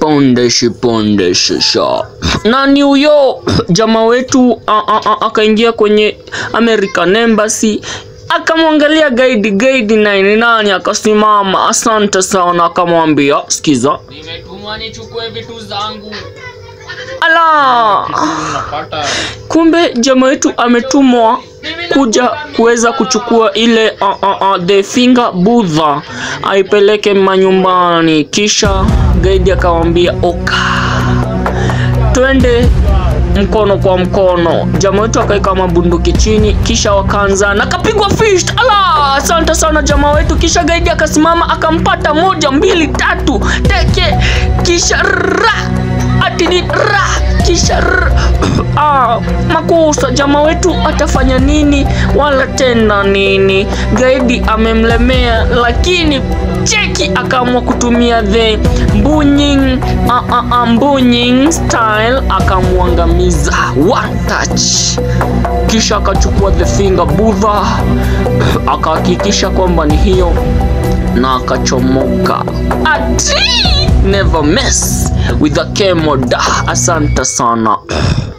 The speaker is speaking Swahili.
pondeshi pondeshi sha nani huyo jamaa wetu a- a- a- akaingia kwenye American Embassy akamwangalia gaidi gaidi naye ni nani akasimama asante sana akamwambia sikiza Nimetumwa nichukue vitu zangu. ala Unapata kumbe jamaa wetu ametumwa kuja kuweza kuchukua ile uh, uh, uh, the finger budha aipeleke manyumbani kisha gaidi akamwambia oka twende mkono kwa mkono jamaa wetu akaweka mabunduki chini kisha wakaanza na kapigwa fist ala asante sana jamaa wetu kisha gaidi akasimama akampata moja mbili tatu teke kisha ra ati ni ra kisha r ah, makosa jamaa wetu atafanya nini wala tena nini gaidi amemlemea lakini cheki akaamua kutumia the mbunying uh, uh, uh, mbunying style akamwangamiza one touch kisha akachukua the finger budha akahakikisha kwamba ni hiyo na akachomoka ati never mess with a kemoda asante sana